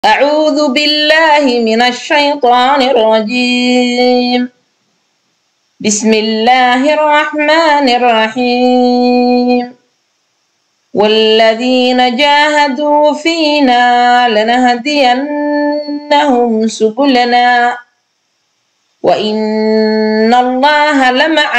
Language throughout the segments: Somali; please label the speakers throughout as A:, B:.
A: أعوذ بالله من الشيطان الرجيم بسم الله الرحمن الرحيم والذين جاهدوا فينا لنهدينهم سبلنا وإن الله لمع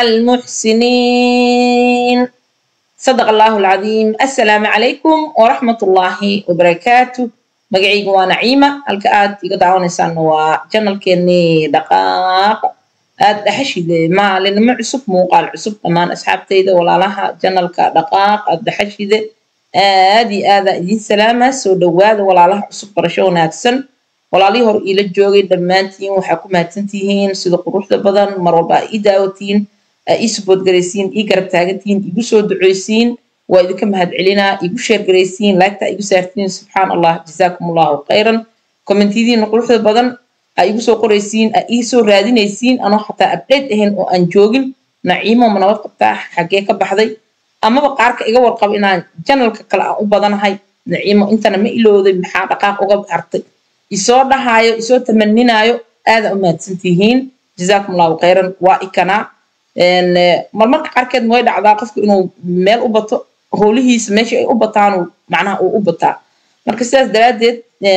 A: المحسنين صدق الله العظيم السلام عليكم ورحمة الله وبركاته magacayga waa naciima halka aad iga daawanaysaan waa janalkeenii dhaqaaqa aad dhaxashide maalinimo cusub muuqaal cusub dhammaan asxaabtayda walaalaha janalka dhaqaaq aad dhaxashide aad iyo aadaa idiin salaama soo dhowaada walaalaha cusub barasho wanaagsan walaalihii hor iila joogay dhammaantiin waxaa ku mahadsantihiin sida quruxda badan mar walba aa ii daawatiin aa ii suboodgaraysiin ii garab taagantihiin igu soo duceysiin waa idinka mahadcelinaa igu sheergaraysiin laagtaa igu saartiin subxaan allah jazaakum allahu khayran kommentiyadiina quruxda badan aa igu soo qoraysiin aa ii soo raadinaysiin anoo xataa abdhate ahayn oo aan joogin naciimo ma nabad qabtaa xaggee ka baxday amaba qaarka iga warqabo inaan janalka kale aan u badanahay naciimo intana ma ilowday maxaa dhaqaaq uga hartay isoo dhahaayo isoo tamaninaayo aada u mahadsantihiin jazaakum allahu khayran waa ikanaa marmarka qaarkeed way dhacdaa qofku inuu meel u bato howlihiisa meesha ay u bataan macnaha uu u bataa marka sidaas daraaddeed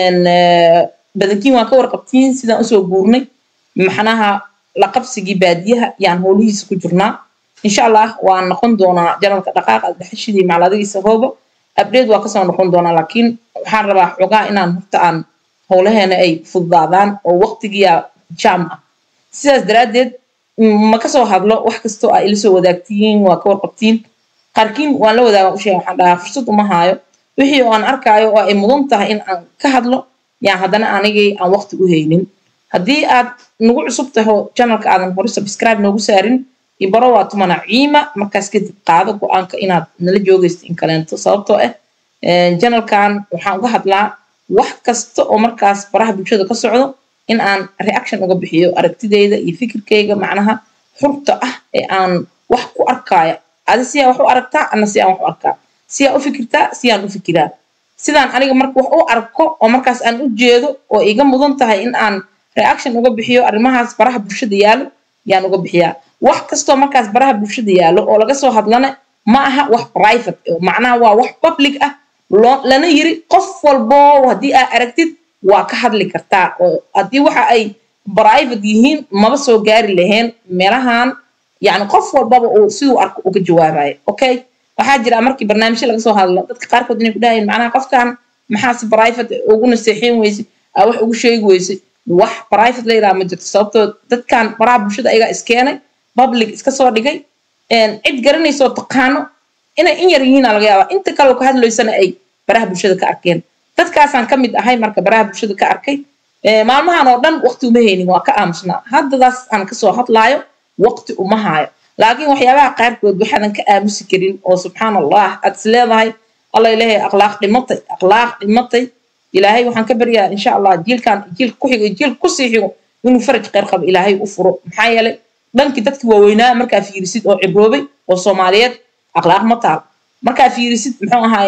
A: badankiin waan ka warqabtiin sidaan usoo guurnay maxnaha la qabsigii baadiyaha yaan howlihiisa ku jirnaa insha allah waan noqon doonaa janalka dhaqaaqa daxashidii macladigiisa hooba abdheed waa kasoo noqon doonaa laakiin waxaan rabaa xogaa inaan horta aan howlaheena ay fududaadaan oo waqtigiyaa jaam ah sidaas daraaddeed ma kasoo hadlo wax kastoo aa ila soo wadaagtiin waa ka warqabtiin qaarkiin waan la wadaaga usheega waxaan dhahaa fursad uma haayo wixii oo aan arkaayo oo ay mudan tahay in aan ka hadlo yaan haddana anigay aan waqti u haynin haddii aad nagu cusub taho janalka aadan hore subscribe noogu saarin ibaro waa tumana ciima markaas kadib qaado go-aanka inaad nala joogaysto in kaleento sababtoo ah janalkan waxaan uga hadlaa wax kasta oo markaas baraha bulshada ka socdo in aan reaction uga bixiyo aragtideyda iyo fikirkayga macnaha xurta ah ee aan wax ku arkaayo adi siyaa wax u aragtaa ana si aan wax u arkaa siyaa u fikirtaa siyaan u fikiraa sidaan aniga marka wax u arko oo markaas aan u jeedo oo iga mudan tahay in aan reaction uga bixiyo arrimahaas baraha bulshada yaalo yaan uga bixiyaa wax kastoo markaas baraha bulshada yaalo oo laga soo hadlana ma aha wax private macnaha waa wax public ah lana yiri qof walbo haddii aa aragtid waa ka hadli kartaa oo haddii waxa ay private yihiin maba soo gaari lahayn meelahan yani qof walbaba uu siduu arko uga jawaabayo okay waxaa jira markii barnaamijyo laga soo hadlo dadka qaarkood inay ku dhahayeen macnaha qofkan maxaa si private ugu naseexin weyse aa wax ugu sheegi weyse wax private la yidhaha ma jirto sababtoo dadkan baraha bulshada ayagaa iskeenay public iska soo dhigay cid garanaysoo taqaano inay in yar yihiina laga yaabaa inta kaleo ka hadlaysana ay baraha bulshada ka arkeen dadkaasaan ka mid ahay marka baraha bulshada ka arkay maalmahan oo dhan waqti uma haynin waa ka aamusnaa haddadaas aan kasoo hadlaayo waqti uma haayo laakiin waxyaabaha qaarkood waxaadan ka aamusi karin oo subxaan allah aad is leedahay alla ilaahay akhlaaq dhimatay akhlaaq dhimatay ilaahay waxaan ka baryaa insha allah jiilkan jiilka ku xigo jiilka kusii xigo inuu faraj kheyr qabo ilaahay u furo maxaa yeelay dhankii dadkii waaweynaa markaa fiirisid oo cibroobay oo soomaaliyeed akhlaaq ma taal markaa fiirisid muxuu ahaay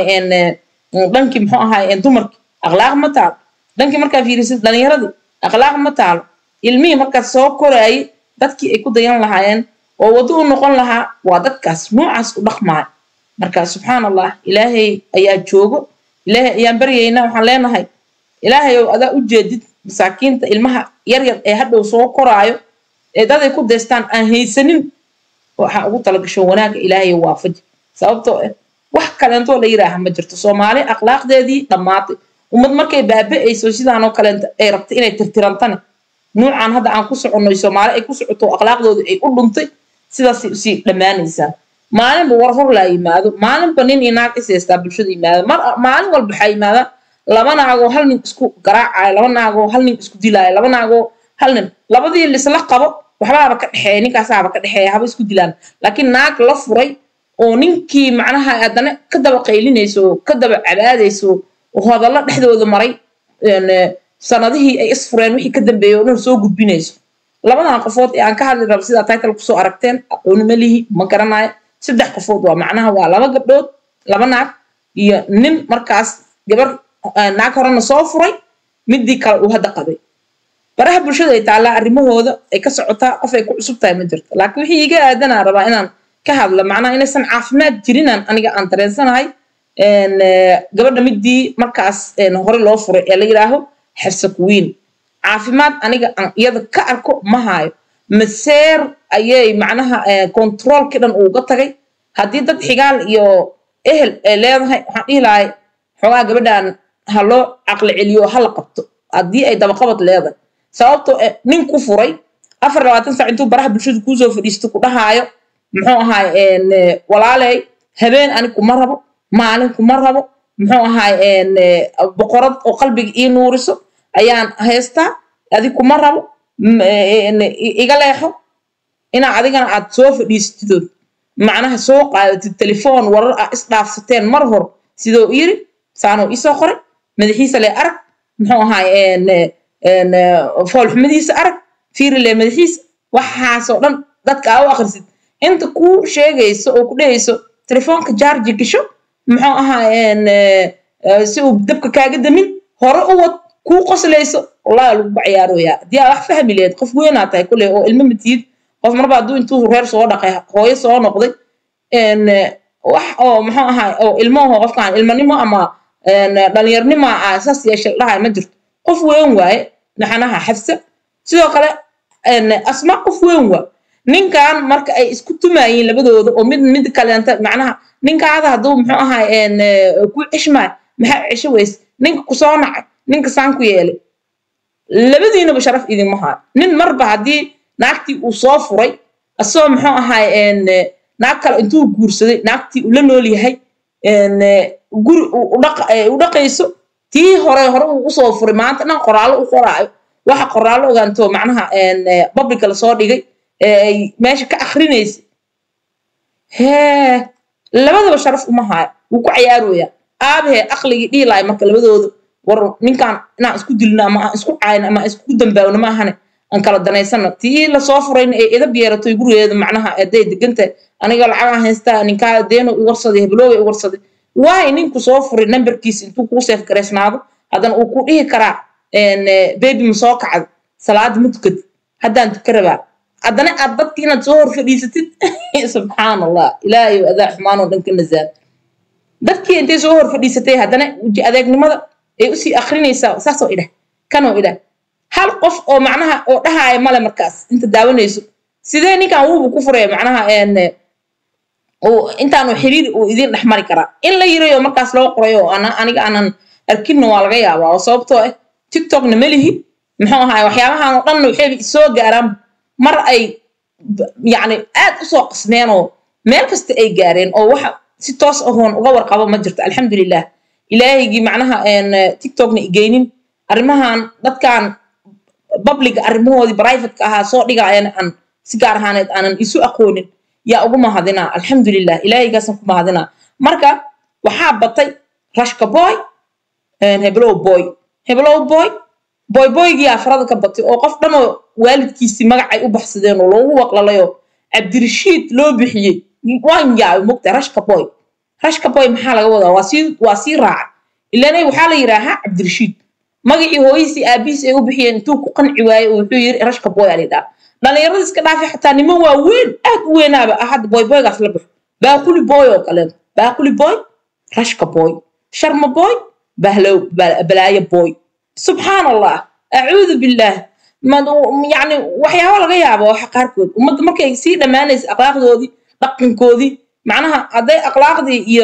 A: dhankii muxuu ahaay dumarkii akhlaaq ma taalo dhankii markaa fiirisid dhalinyaradii akhlaaq ma taalo ilmihii markaas soo koraayay dadkii ay ku dayan lahaayeen oo waddo u noqon lahaa waa dadkaas noocaas u dhaqmaayo marka subxaan allah ilaahay ayaa joogo ilaahay ayaan baryaynaa waxaan leenahay ilaahay ow adaa u jeedid masaakiinta ilmaha yaryar ee hadhow soo koraayo ee daday ku daystaan aan haysanin waxaa ugu talagasho wanaaga ilaahay waafaji sababtoo ah wax kaleentoo la yiraaha ma jirto soomaali akhlaaqdeedii dhammaatay ummad markay baaba'ayso sidaanoo kaleenta ay rabtay inay tirtirantane nuucan hadda aan ku soconno soomaali ay ku socoto akhlaaqdooda ay u dhuntay sidaasay usii dhammaanaysaa maalinba war hor laa yimaado maalinba nin iyo naag is haystaa bulshada yimaada maalin walba waxaa yimaada laba naagoo hal nin isku garaacayo laba naagoo hal nin isku dilaayo laba naagoo hal nin labadii lisla qabo waxbaaba ka dhexeeya ninkaasaaba ka dhexeeya haba isku dilaan laakiin naag la furay oo ninkii macnaha haddana ka daba qaylinayso ka daba cabaadayso oo hadallo dhexdooda maray sanadihii ay isfureen wixii ka dambeeyey oo dhan soo gudbinayso labadan qofood ee aan ka hadli rabo sidaa title kusoo aragteen aqooni ma lihi ma garanayo saddex qofood waa macnaha waa laba gabdhood laba naag iyo nin markaas gabar naag horena soo furay midii kale uu hadda qabay baraha bulshada ay taallaa arrimahooda ay ka socotaa qof ay ku cusub tahay ma jirto laakiin wixii iga aadanaa rabaa inaan ka hadlo macnaha inaysan caafimaad jirinaan aniga aan dareensanahay gabadha midii markaas hore loo furay ee la yidhaaho xirsa kuwiin caafimaad aniga aan iyada ka arko ma haayo maseer ayay macnaha controolkii dhan uuga tagay haddii dad xigaal iyo ehel ay leedahay waxaan dhihi lahay xoogaa gabadhan ha loo caqli celiyo ha la qabto haddii ay dabaqabad leedahay sababtoo nin ku furay afar labaatan saac intuu baraha bulshada kuusoo fadhiisto ku dhahaayo muxuu ahaay walaaley habeen ani kuma rabo maalin kuma rabo muxuu ahaay boqorad oo qalbiga ii nuuriso ayaan haystaa adi kuma rabo iga leexo inaa adigana aad soo fadhiistidood macnaha soo qaadatid telefoon warar ah isdhaafsateen mar hor sidoo yiri saanoo isoo qoray madaxiisa le arag muxuu ahaay foolxumadiisa arag fiirile madaxiisa waxaasoo dhan dadka aa u akhrisid inta kuu sheegayso oo ku dhehayso telefoonka jaarji gasho muxuu ahaa si uu dabka kaaga damin hore u wad kuu qoslayso wallahi lagu bacyaaroyaa haddii aa wax fahmi lehed qof weynaa tahay kulle oo ilmo matiid qof marba hadduu intuu reer soo dhaqay hooyo soo noqday wax oo muxuu ahaa oo ilmaho qofkaan ilmanimo ama dhalinyarnimo ah saas yeeshay dhahay ma jirto qof weyn waaye maxanaha xafsa sidoo kale asma qof weyn waa ninkan marka ay isku tumayiin labadooda oo mid mid kaleenta macnaha ninkaada hadduu muxuu ahaa ku cishmaay maxaa cisho weys ninka kusoo nacay ninka saan ku yeelay labadiinaba sharaf idinma haayo nin marba haddii naagtii uu soo furay asagoo muxuu ahaay naag kale intuu guursaday naagtii uu la nool yahay guri u dhaqayso tii hore hore uu usoo furay maanta dhan qoraallo u qoraayo waxa qoraallo ogaanto macnaha publica lasoo dhigay ay meesha ka akrinaysa hee labadaba sharaf uma haayo wuu ku cayaaroyaa aabahee aqligii dhihi lahay marka labadooda war ninkaan inaan isku dilno ama aan isku caayno ama aan isku dambaawno ma ahane aan kala danaysano tii lasoo furayna ee idab yeeratoy gurigeeda macnaha hadday degantahay aniga lacagaan haystaa ninkaa deeno i warsaday heblooga i warsaday waay ninku soo furay nambarkiisa intuu kuu seef garaysnaado haddana uu ku dhihi karaa bebi ma soo kacda salaada ma tukad haddaan tuka rabaa haddana aad dadki inaad soo hor fadhiisatid subxaan allah ilaahay adaa xumaanoo dhan ka nazaan dadkii intay soo hor fadhiisatay haddana weji adeegnimada ay usii akrinaysaa saasoo idhah kanoo idhah hal qof oo macnaha oo dhahaaya male markaas inta daawanayso sidee ninkan wuubu ku furaya macnaha intaanu xiriir uu idin dhex mari karaa in la yirayo markaas loo qorayo aniga aanan arkinna waa laga yaabaa oo sababtoo ah tiktokna melihi muxuu ahaay waxyaabahan oo dhanna waxayba isoo gaaraan mar ay yacni aad usoo qasmeen oo meel kasta ay gaareen oo waxa si toos ahoon uga warqabo ma jirto alxamdulilah ilaahaygii macnaha tiktokna igeynin arrimahan dadkan publiga arrimahoodii privateka ahaa soo dhigaayana aan si gaar ahaaneed aanan isu aqoonin yaa ugu mahadinaa alxamdulilah ilaahaygaasaan ku mahadinaa marka waxaa batay rashka boy heblow boy heblow boy boy boygii afarada ka batay oo qof dhanoo waalidkiisii magacay u baxsadeen oo loogu waqlalayoo cabdirashiid loo bixiyey waan yaabay mogta rashka boy rashka boy maxaa laga wadaa waa sii waa sii raaca ilaanay waxaa la yidhaahaa cabdirashiid magacii hooyisii aabihiis ay u bixiyeen intuu ku qanci waayey oo wuxuu yiri rashka boy aa lidhaa dhalinyarada iska dhaafay xataa niman waa weyn aad u weynaaba ah hadda boy boygaas la baxo baaquli boy oo kaleeto baaquli boy rashka boy sharma boy bahlow balaayo boy subxaan allah acuudu billaah yani waxyaaba laga yaaba waxa qaarkood ummadda markay sii dhammaanaysa akhlaaqdoodii dhaqankoodii macnaha hadday akhlaaqdii iyo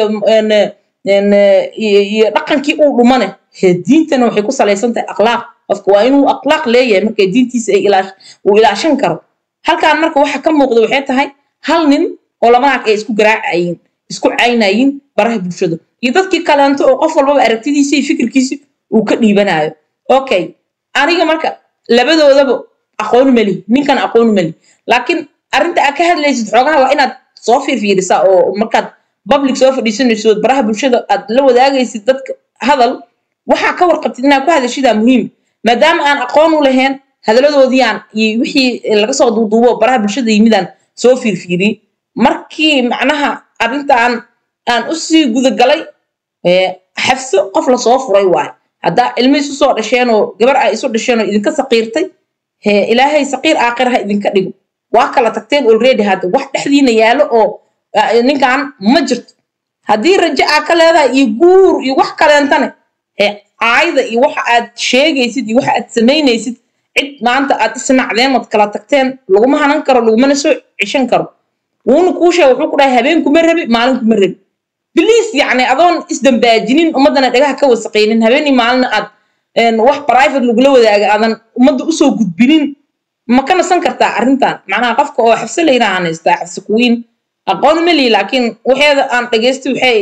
A: iyo dhaqankii uu dhumane hee diintana waxay ku salaysan tahay akhlaaq qofka waa inuu akhlaaq leeyahay markay diintiisa ay uu ilaashan karo halkaan marka waxa ka muuqda waxay tahay hal nin oo labanaag ay isku garaacayiin isku caynayiin baraha bulshada iyo dadkii kaleento oo qof walbaba aragtidiisa iyo fikirkiisa uu ka dhiibanayo okay aniga marka labadoodaba aqooni mali ninkan aqooni mali laakiin arrinta aad ka hadlaysid xoogaha waa inaad soo fiirfiirisaa oo markaad public soo fadhiisanayso baraha bulshada aad la wadaagaysid dadka hadal waxaa ka warqabtid inaad ku hadashidaa muhiim maadaama aan aqoon u lahayn hadaladoodiiaan iyo wixii laga soo duuduubo baraha bulshada yimidaan soo fiirfiiriyey markii macnaha arrintaan aan usii gudagalay xafso qof lasoo furay waayo haddaa ilmo isu soo dhasheen oo gabar ay isu dhasheen oo idinka saqiirtay hee ilaahay saqiir aakhir ha idinka dhigo waa kala tagteen already hadda wax dhexdiina yaallo oo ninkan ma jirto haddii rajo aa ka leedahay iyo guur iyo wax kaleentane hee caayda iyo waxa aad sheegaysid iyo waxa aad samaynaysid cid maanta aad isnacdeen ood kala tagteen laguma hanan karo lagumana soo ceshan karo wuuna kuu sheega wuxuu ku dhahay habeen kuma rabi maalin kuma rabi biliis yacni adoon isdambaajinin ummaddana dhagaha ka wasaqaynin habeenii maalina aad wax private lagula wadaaga aadan ummadda usoo gudbinin ma ka nasan kartaa arrintan macnaha qofka oo xabse layra aan haystaa xabse kuwiin aqoon ma lihi laakiin waxeeda aan dhagaystay waxay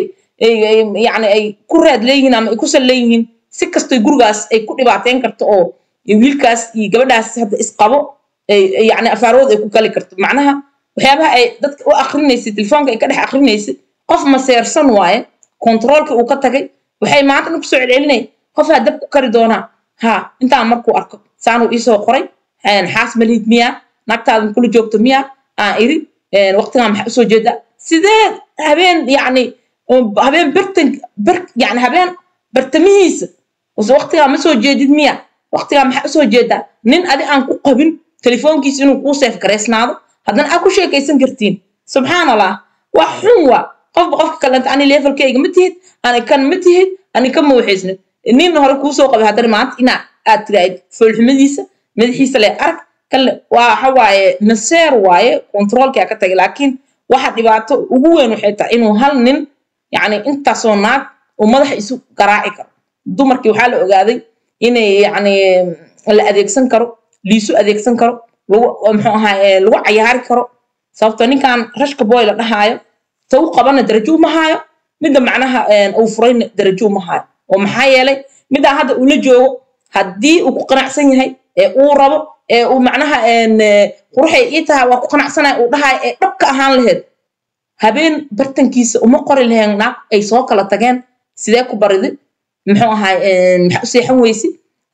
A: yacni ay ku raad leeyihiin ama ay ku sal leeyihiin si kastoy gurigaas ay ku dhibaateyn karto oo wiilkaas iyo gabadhaas hadda isqabo yacni afaarood ay ku gali karto macnaha waxyaabaha ay dadka u akrinaysay telefoonka ay ka dhex akrinaysay qof maseersan waaye kontaroolkii uu ka tagay waxay maanta dhan kusoo celcelinay qofaa dab ku kari doonaa ha intaan markuu arko saanuu iisoo qoray xaas malihid miya naagtaadan kula joogto miya aan iri waqtigaa maxaa usoo jeedaa sidee habeen yacni habeen bartan bar yacni habeen bartamihiisa waqtigaa ma soo jeedid miya waqtigaa maxaa usoo jeedaa nin adi aan ku qabin telefoonkiisa inuu kuu seef garaysnaado haddana aad ku sheekaysan kartiin subxaan allah wax xun waa qofba qofka kalenta ani levelkayga ma tihid ani kan ma tihid ani ka mawxaysnid nin hore kuu soo qabay haddana maanta inaa aad tiraahid foolxumadiisa madaxiisa le arag kale waa waxa waaye naseer waaye kontaroolkaa ka tagay laakiin waxa dhibaato ugu weyn waxay tahay inuu hal nin yacni intaasoo naag uu madaxa isu garaaci karo dumarkii waxaa la ogaaday inay yacni la adeegsan karo liisu adeegsan karo lagu muxuu ahaa lagu cayaari karo sababto ninkan rashka boy la dhahaayo ta u qabana darajo uma haayo midda macnaha uu furayna darajo uma haayo oo maxaa yeelay middaa hadda uu la joogo haddii uu ku qanacsan yahay ee uu rabo ee uu macnaha quruxay ii tahay waa ku qanacsanaya uu dhahayo ee dhabka ahaan laheyd habeen bartankiisa uma qori laheen naag ay soo kala tageen sidee ku baridi muxuu ahaay maxaa u seexan weysi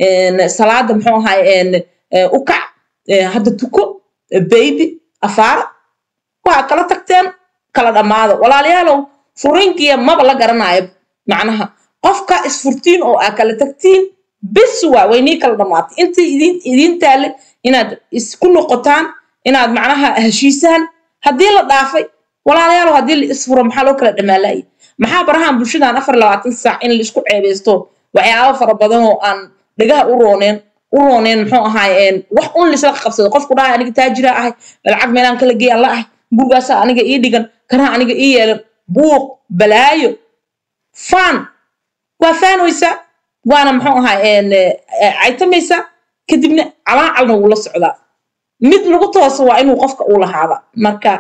A: salaada muxuu ahaay u kac hadda tuko baybi afaara waa kala tagteen kala dhammaado walaalayaalow furiinkiya maba la garanayo macnaha qofka isfurtiin oo aa kala tagtiin bis waa waynii kala dhammaatay intii idin idiin taale inaad isku noqotaan inaad macnaha heshiisaan haddii la dhaafay walaalayaalow haddii la isfuro maxaa loo kala dhammaalaayay maxaa barahaan bulshadan afar labaatan saac in la isku ceebeysto waxyaaba fara badan oo aan dhagaha u rooneen u rooneen muxuu ahaay wax un lisla qabsado qofku dhahay aniga taajira ahay lacag meelaan kala geeyaan la ahay gurigaasaa aniga ii dhigan kanaha aniga ii yeelan buuq balaayo faan waa faanoysaa waana muxuu ahaay caytamaysaa kadibna calaacalna wuu la socdaa mid lagu tooso waa inuu qofka uu lahaada marka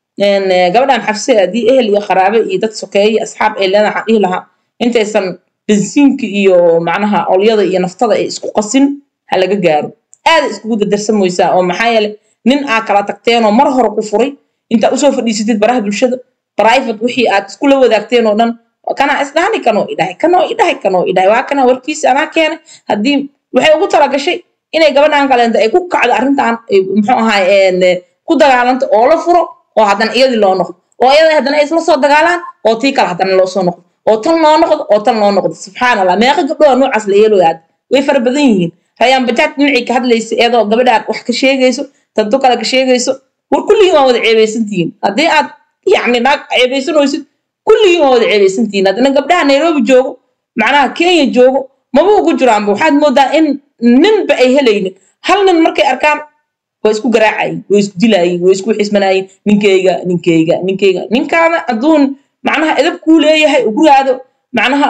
A: gabadhan xabse haddii ehel iyo qaraabe iyo dad sokeeye asxaab ay leedahay waxaan dhihi lahaa intaysan bensiinka iyo macnaha olyada iyo naftada ay isku qasin ha laga gaaro aada iskugu dadarsamoysaa oo maxaa yeelay nin aa kala tagteen oo mar hore ku furay intaa usoo fadhiisatid baraha bulshada private wixii aad iskula wadaagteen oo dhan kanaa isdhahani kanoo idhahay kanoo idhahay kanoo idhahay waa kana warkiisa anaa keenay haddii waxay ugu talagashay inay gabadhan kaleenta ay ku kacdo arrintan muxuu ahaay ku dagaalanta oo la furo oo haddana iyadii loo noqdo oo iyada haddana ay isla soo dagaalaan oo tii kale haddana loo soo noqdo oo tan loo noqdo oo tan loo noqdo subxaan allah meeqa gabdhoa noocaas la yeelooya aad way fara badan yihiin rayaan bajaaj dhinacii ka hadlaysa iyadoo gabadhaan wax ka sheegayso tanto kale ka sheegayso war kulligiin waa wada ceebaysantihiin haddii aad yacni naag ceebaysanoysid kulligiin waa wada ceebaysantihiin haddana gabdhaha nairobi joogo macnaha kenya joogo maba ugu jiraanba waxaad moodaa in ninba ay helaynin hal nin markay arkaan waa isku garaacayin way isku dilayin way isku xismanayin ninkeyga ninkeyga ninkeyga ninkaana adduun macnaha edab kuu leeyahay gurigaada macnaha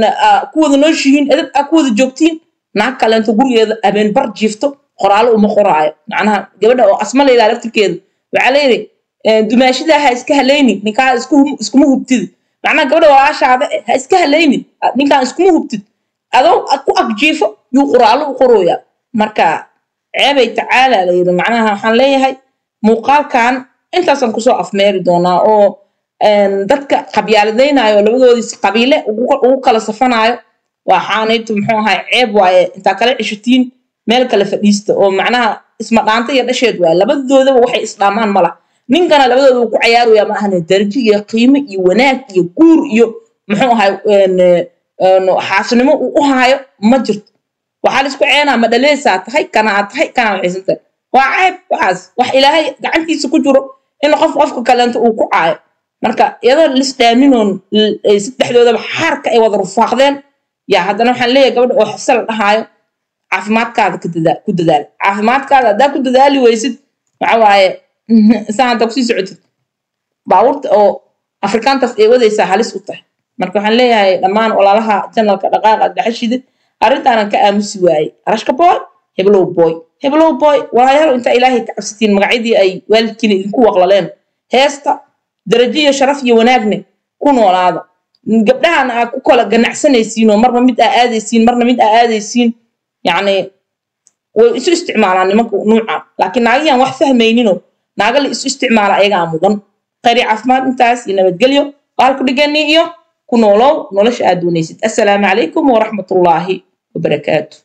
A: ku wada nooshihiin edab aa ku wada joogtiin naag kaleento gurigeeda habeen bar jiifto qoraalo uma qoraayo macnaha gabadha oo asma layidhaha laftirkeeda waxaa layidhi dumaashidaa ha iska halaynin ninkaa iskuma hubtid macnaha gabadha walaashaada ha iska halaynin ninkaan iskuma hubtid adoo ku agjiifo yuu qoraalo u qorooyaa marka ceebay tacaala layidhi macnaha waxaan leeyahay muuqaalkan intaasaan kusoo afmeeri doonaa oo dadka qabyaaladaynayo labadoodiis qabiile ugu kala safanaayo waxaanaytu muxuu ahay ceeb waaye intaa kala cishatiin meel kale fadhiista oo macnaha isma dhaanta iyo dhasheed waaye labadoodaba waxay isdhaamaan mala ninkana labadooda uu ku cayaaraya ma ahane darajo iyo qiimo iyo wanaag iyo guur iyo muxuu ahay xaasnimo uu u haayo ma jirto waxaa laisku ceenaa ma dhaleysaa tahay kanaa tahay kanaa waxaysan tahay waa ceeb waxaas wax ilaahay gacantiisa ku jiro in qof qofka kaleento uu ku caayo marka iyadoo lisdhaaminoon saddexdoodaba xaarka ay wada rufaaqdeen yaa haddana waxaan leeyahay gabadha oo xifse la dhahaayo caafimaadkaada ku dadaal caafimaadkaada haddaa ku dadaali weysid waxa waaye saan haddaa kusii socotid baabuurta oo afrikaantaas ay wadaysaa halis u tahay marka waxaan leeyahay dhammaan walaalaha janalka dhaqaaqa dhaxashida arrintaanan ka aamusi waayey rashka boy heblow boy heblow boy walaayaal intaa ilaahay ka cabsatiin magacyadii ay waalidkiina idinku waqlaleen heesta darajo iyo sharaf iyo wanaagne ku noolaada gabdhahan aa ku kala ganacsanaysiinoo marna mid aa aadaysiin marna mid aa aadaysiin yacni way isu isticmaalaan nimanka nuuca laakiin naagayan wax fahmayninoo naaga la isu isticmaala ayagaa mudan khayri caafimaad intaas iyo nabadgelyo qaalku dhigani iyo ku noolow nolosha aad doonaysid assalaamu calaykum waraxmatullaahi wabarakaatu